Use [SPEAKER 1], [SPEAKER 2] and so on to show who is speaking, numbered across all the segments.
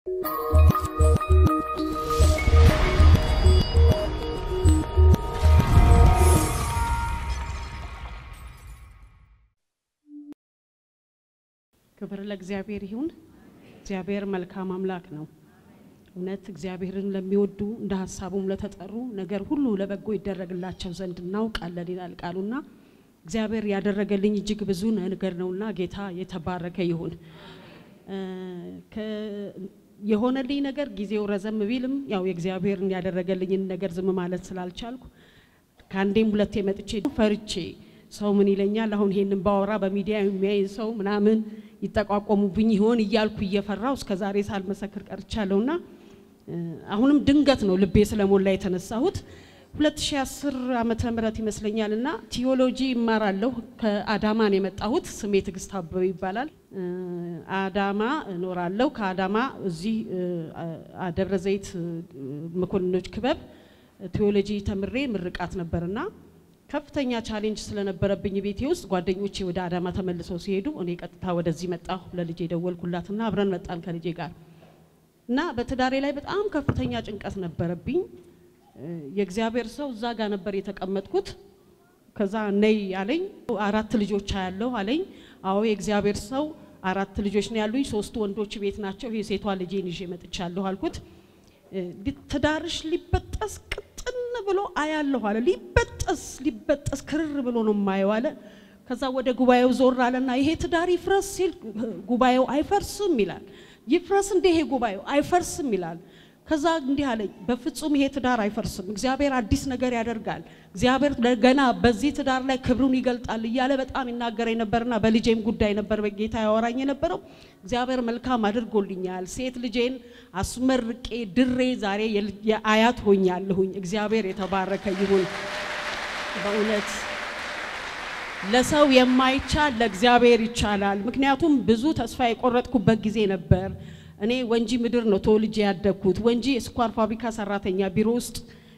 [SPEAKER 1] ክብር ለእግዚአብሔር ይሁን። እግዚአብሔር መልካም አምላክ ነው። እውነት እግዚአብሔርን ለሚወዱ እንደ ሀሳቡም ለተጠሩ ነገር ሁሉ ለበጎ ይደረግላቸው ዘንድ እናውቃለን ይላል ቃሉና እግዚአብሔር ያደረገልኝ እጅግ ብዙ ነገር ነውና ጌታ የተባረከ ይሁን። የሆነልኝ ነገር ጊዜው ረዘም ቢልም ያው የእግዚአብሔርን ያደረገልኝን ነገር ዝም ማለት ስላልቻልኩ ከአንዴም ሁለቴ መጥቼ ፈርቼ ሰው ምን ይለኛል አሁን ይሄንን ባወራ በሚዲያ የሚያይ ሰው ምናምን ይጠቋቆሙብኝ ይሆን እያልኩ እየፈራው እስከ ዛሬ ሳልመሰክር ቀርቻለሁና አሁንም ድንገት ነው ልቤ ስለሞላ የተነሳሁት 2010 ዓመተ ምህረት ይመስለኛል እና ቲዮሎጂ እማራለሁ ከአዳማ ነው የመጣሁት ስሜ ትዕግስት አበበ ይባላል አዳማ እኖራለሁ ከአዳማ እዚህ ደብረ ዘይት መኮንኖች ክበብ ቲዮሎጂ ተምሬ ምርቃት ነበርና ከፍተኛ ቻሌንጅ ስለነበረብኝ ቤቴ ውስጥ ጓደኞቼ ወደ አዳማ ተመልሰው ሲሄዱ እኔ ቀጥታ ወደዚህ መጣሁ። ለልጄ ደወልኩላትና አብረን መጣን ከልጄ ጋር እና በትዳሬ ላይ በጣም ከፍተኛ ጭንቀት ነበረብኝ። የእግዚአብሔር ሰው እዛ ጋር ነበር የተቀመጥኩት። ከዛ ነይ አለኝ። አራት ልጆች አያለሁ አለኝ። አዎ የእግዚአብሔር ሰው አራት ልጆች ነው ያሉኝ፣ ሶስቱ ወንዶች ቤት ናቸው። ይሄ ሴቷ ልጄን ይዤ መጥቻለሁ አልኩት። ትዳርሽ ሊበጠስ ቅጥን ብሎ አያለሁ አለ። ሊበጠስ ሊበጠስ ክርር ብሎ ነው የማየው አለ። ከዛ ወደ ጉባኤው ዞር አለና ይሄ ትዳር ይፍረስ ሲል ጉባኤው አይፈርስም ይላል። ይፍረስ እንደ ይሄ ጉባኤው አይፈርስም ይላል። ከዛ እንዲህ አለኝ፣ በፍጹም ይሄ ትዳር አይፈርስም፣ እግዚአብሔር አዲስ ነገር ያደርጋል፣ እግዚአብሔር ገና በዚህ ትዳር ላይ ክብሩን ይገልጣል እያለ በጣም ይናገረኝ ነበርና በልጄም ጉዳይ ነበር በጌታ ያወራኝ የነበረው። እግዚአብሔር መልካም አድርጎልኛል። ሴት ልጄን አስመርቄ ድሬ ዛሬ የአያት ሆኛለሁኝ። እግዚአብሔር የተባረከ ይሁን። በእውነት ለሰው የማይቻል ለእግዚአብሔር ይቻላል። ምክንያቱም ብዙ ተስፋ የቆረጥኩበት ጊዜ ነበር። እኔ ወንጂ ምድር ነው ተወልጄ ያደግኩት። ወንጂ የስኳር ፋብሪካ ሰራተኛ ቢሮ ውስጥ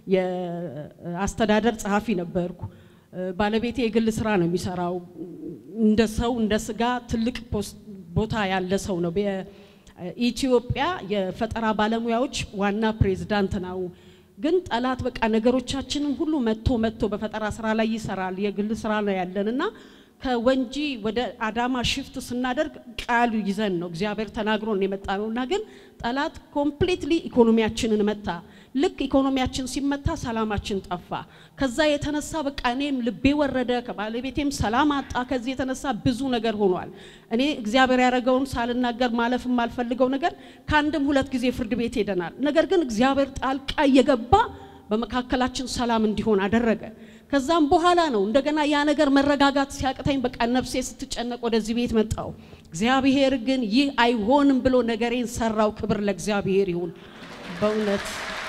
[SPEAKER 1] የአስተዳደር ጸሐፊ ነበርኩ። ባለቤቴ የግል ስራ ነው የሚሰራው። እንደ ሰው እንደ ስጋ ትልቅ ቦታ ያለ ሰው ነው። በኢትዮጵያ የፈጠራ ባለሙያዎች ዋና ፕሬዝዳንት ነው። ግን ጠላት በቃ ነገሮቻችንን ሁሉ መጥቶ መጥቶ በፈጠራ ስራ ላይ ይሰራል። የግል ስራ ነው ያለን እና ከወንጂ ወደ አዳማ ሽፍት ስናደርግ ቃሉ ይዘን ነው እግዚአብሔር ተናግሮን የመጣ ነው እና ግን ጠላት ኮምፕሊትሊ ኢኮኖሚያችንን መታ። ልክ ኢኮኖሚያችን ሲመታ ሰላማችን ጠፋ። ከዛ የተነሳ በቃ እኔም ልቤ ወረደ፣ ከባለቤቴም ሰላም አጣ። ከዚህ የተነሳ ብዙ ነገር ሆኗል። እኔ እግዚአብሔር ያደረገውን ሳልናገር ማለፍ የማልፈልገው ነገር ከአንድም ሁለት ጊዜ ፍርድ ቤት ሄደናል። ነገር ግን እግዚአብሔር ጣልቃ እየገባ በመካከላችን ሰላም እንዲሆን አደረገ። ከዛም በኋላ ነው እንደገና ያ ነገር መረጋጋት ሲያቅተኝ በቃ ነፍሴ ስትጨነቅ ወደዚህ ቤት መጣው። እግዚአብሔር ግን ይህ አይሆንም ብሎ ነገሬን ሰራው። ክብር ለእግዚአብሔር ይሁን። በእውነት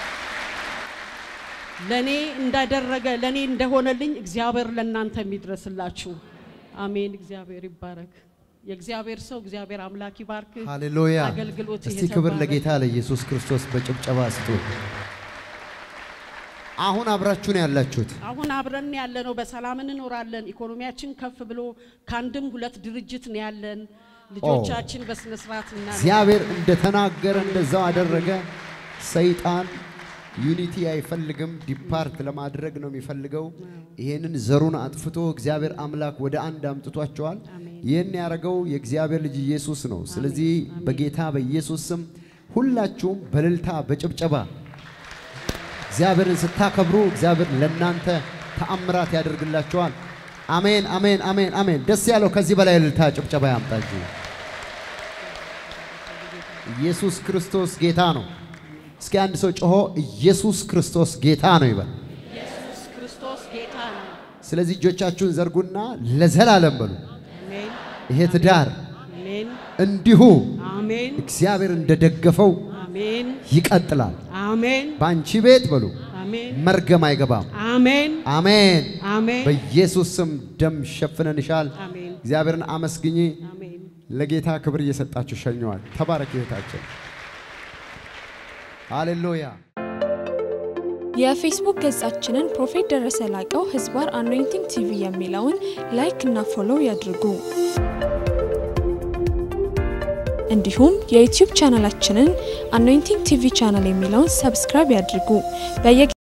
[SPEAKER 1] ለኔ እንዳደረገ ለኔ እንደሆነልኝ እግዚአብሔር ለእናንተ የሚድረስላችሁ። አሜን። እግዚአብሔር ይባረክ። የእግዚአብሔር ሰው እግዚአብሔር አምላክ ይባርክ።
[SPEAKER 2] ሃሌሉያ።
[SPEAKER 1] አገልግሎት
[SPEAKER 2] እስቲ ክብር ለጌታ ለኢየሱስ ክርስቶስ በጭብጨባ ስጡ። አሁን አብራችሁን ያላችሁት
[SPEAKER 1] አሁን አብረን ያለ ነው። በሰላም እንኖራለን። ኢኮኖሚያችን ከፍ ብሎ ከአንድም ሁለት ድርጅት ነው ያለን። ልጆቻችን በስነ ስርዓት እና
[SPEAKER 2] እግዚአብሔር እንደተናገረ እንደዛው አደረገ። ሰይጣን ዩኒቲ አይፈልግም፣ ዲፓርት ለማድረግ ነው የሚፈልገው። ይሄንን ዘሩን አጥፍቶ እግዚአብሔር አምላክ ወደ አንድ አምጥቷቸዋል። ይህን ያደረገው የእግዚአብሔር ልጅ ኢየሱስ ነው። ስለዚህ በጌታ በኢየሱስ ስም ሁላችሁም በእልልታ በጭብጨባ እግዚአብሔርን ስታከብሩ እግዚአብሔር ለእናንተ ተአምራት ያደርግላችኋል። አሜን፣ አሜን፣ አሜን፣ አሜን። ደስ ያለው ከዚህ በላይ እልልታ ጭብጨባ ያምጣ እንጂ ኢየሱስ ክርስቶስ ጌታ ነው። እስኪ አንድ ሰው ጮሆ ኢየሱስ ክርስቶስ ጌታ ነው ይበል።
[SPEAKER 1] ኢየሱስ ክርስቶስ ጌታ ነው።
[SPEAKER 2] ስለዚህ እጆቻችሁን ዘርጉና ለዘላለም በሉ
[SPEAKER 1] አሜን፣
[SPEAKER 2] ይሄ ትዳር
[SPEAKER 1] አሜን፣
[SPEAKER 2] እንዲሁ
[SPEAKER 1] አሜን፣
[SPEAKER 2] እግዚአብሔር እንደደገፈው
[SPEAKER 1] አሜን፣
[SPEAKER 2] ይቀጥላል።
[SPEAKER 1] አሜን፣
[SPEAKER 2] በአንቺ ቤት በሉ
[SPEAKER 1] አሜን፣
[SPEAKER 2] መርገም አይገባም።
[SPEAKER 1] አሜን፣
[SPEAKER 2] አሜን።
[SPEAKER 1] አሜን፣
[SPEAKER 2] በኢየሱስ ስም ደም ሸፍነንሻል።
[SPEAKER 1] አሜን፣
[SPEAKER 2] እግዚአብሔርን አመስግኚ።
[SPEAKER 1] አሜን።
[SPEAKER 2] ለጌታ ክብር እየሰጣችሁ ሸኘዋል። ተባረክ እህታችን። ሃሌሉያ።
[SPEAKER 3] የፌስቡክ ገጻችንን ፕሮፌት ደረሰ ላቀው ህዝባር አኖይንቲንግ ቲቪ የሚለውን ላይክ እና ፎሎው ያድርጉ። እንዲሁም የዩቲዩብ ቻናላችንን አኖይንቲንግ ቲቪ ቻናል የሚለውን ሰብስክራይብ ያድርጉ። በየጊዜው